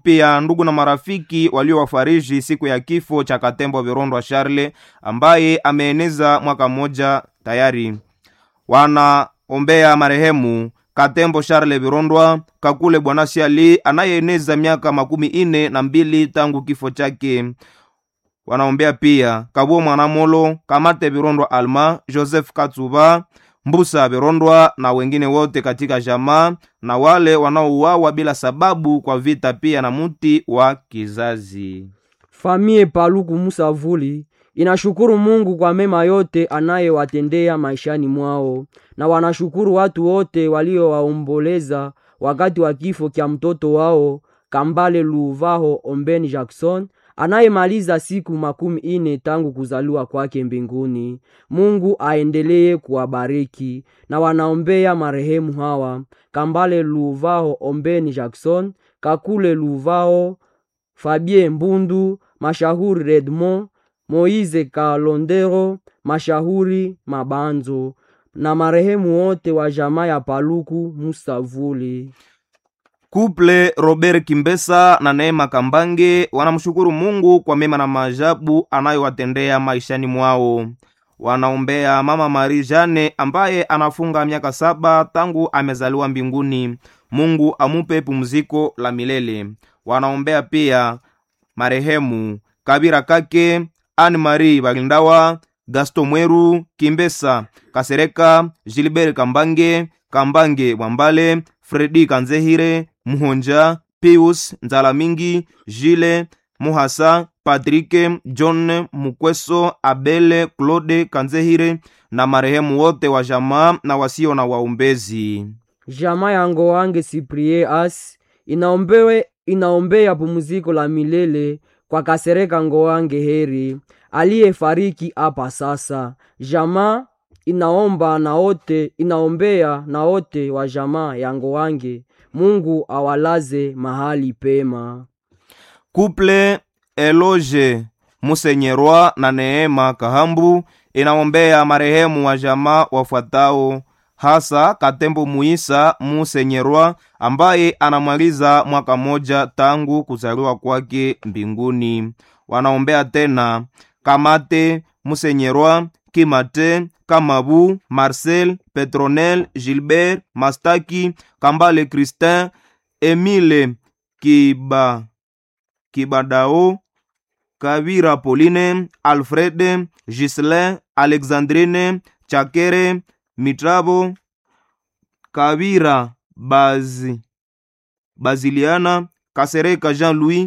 pia ndugu na marafiki waliowafariji siku ya kifo cha Katembo Virondwa Charle ambaye ameeneza mwaka mmoja tayari. Wanaombea marehemu Katembo Charle Virondwa Kakule Bwana Siali anayeeneza miaka makumi ine na mbili tangu kifo chake. Wanaombea pia Kabuo Mwanamolo Kamate Virondwa Alma Joseph Katsuba Mbusa Virondwa na wengine wote katika jamaa na wale wanaouawa bila sababu kwa vita, pia na muti wa kizazi. Famie Paluku Musavuli inashukuru Mungu kwa mema yote anayewatendea maishani mwao, na wanashukuru watu wote waliowaomboleza wakati wa kifo kya mtoto wao Kambale Luvaho Ombeni Jackson anayemaliza siku makumi ine tangu kuzaliwa kwake mbinguni. Mungu aendelee kuwabariki na wanaombea marehemu hawa Kambale Luvaho Ombeni Jackson, Kakule Luvaho, Fabien Mbundu, Mashahuri Redmond, Moize Kalondero, Mashahuri Mabanzo na marehemu wote wa jamaa ya Paluku Musavuli. Kuple Robert Kimbesa na Neema Kambange wanamshukuru Mungu kwa mema na maajabu anayowatendea maishani mwao. Wanaombea mama Marie Jane ambaye anafunga miaka saba tangu amezaliwa mbinguni. Mungu amupe pumziko la milele. Wanaombea pia marehemu Kabira Kake, Anne Marie Bagindawa, Gaston Mweru, Kimbesa Kasereka, Gilbert Kambange, Kambange Mwambale, Fredi Kanzehire, Muhonja, Pius Nzalamingi, Jile Muhasa, Patrike John Mukweso, Abele Claude Kanzehire na marehemu wote wa jamaa na wasio na waombezi. Jamaa ya Ngowange Cyprien As inaombewe inaombea pumziko la milele kwa Kasereka Ngowange Heri aliyefariki hapa sasa. Jamaa inaomba na wote inaombea na wote wa jamaa ya Ngowange, Mungu awalaze mahali pema. Kuple Eloge Musenyerwa na Neema Kahambu inaombea marehemu wa jamaa wafuatao hasa Katembo Muisa Musenyerwa ambaye anamaliza mwaka moja tangu kuzaliwa kwake mbinguni. Wanaombea tena Kamate Musenyerwa, Kimate, Kamabu, Marcel, Petronel, Gilbert, Mastaki, Kambale Christin, Emile Kiba Kibadao, Kavira Pauline, Alfred, Gislin, Alexandrine, Chakere, Mitrabo, Kavira Bazi, Baziliana, Kasereka Jean-Louis,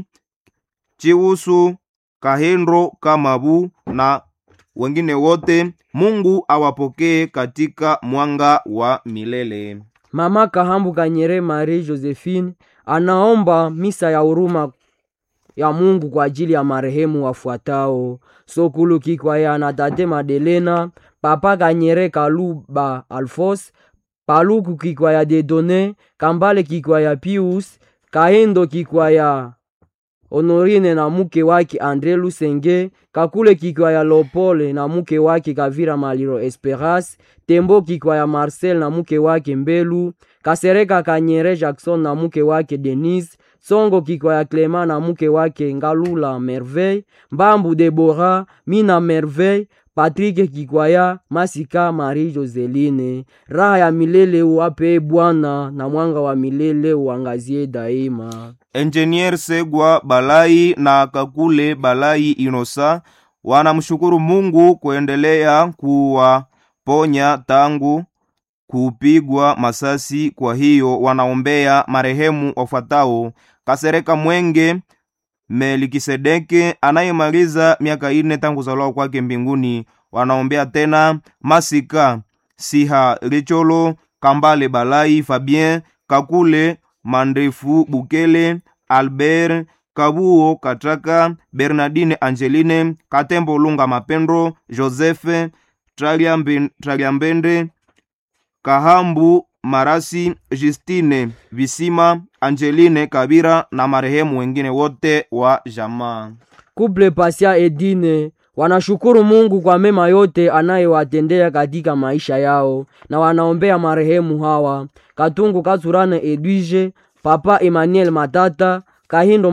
Chiusu, Kahendro Kamabu na wengine wote. Mungu awapokee katika mwanga wa milele. Mama Kahambu Kanyere Marie Josephine anaomba misa ya huruma ya Mungu kwa ajili ya marehemu wafuatao: Sokulu Kikwaya na Tate Madelena, Papa Kanyere Kaluba Alfos, Paluku Kikwaya Dedone, Kambale Kikwaya Pius, Kahendo Kikwaya Honorine na muke wake Andre Lusenge, Kakule Kikwaya Lopole na muke wake Kavira Maliro Esperas, Tembo Kikwaya Marcel na muke wake Mbelu, Kasereka Kanyere Jackson na muke wake Denise, Songo Kikwaya Clement na muke wake Ngalula Merveille, Mbambu Debora, Mina Merveille, Patrick Kikwaya, Masika Marie Joseline. Raha ya milele uwape Bwana na mwanga wa milele uangazie daima. Engineer Segwa Balai na Kakule Balai Inosa wanamshukuru Mungu kuendelea kuwaponya tangu kupigwa masasi. Kwa hiyo wanaombea marehemu wafuatao: Kasereka Mwenge Melikisedeke anayemaliza miaka ine tangu kuzaliwa kwake mbinguni. Wanaombea tena Masika Siha Licholo Kambale Balai Fabien Kakule Mandefu Bukele Albert Kabuo Katraka Bernardine Angeline Katembo Lunga Mapendo Joseph Traliambe- Traliambende Kahambu Marasi Justine Visima Angeline Kabira na marehemu wengine wote wa jamaa. Kuple Pasia Edine wanashukuru Mungu kwa mema yote anayewatendea katika maisha yao na wanaombea marehemu hawa: Katungu Katsurane Edwige, Papa Emmanuel Matata, Kahindo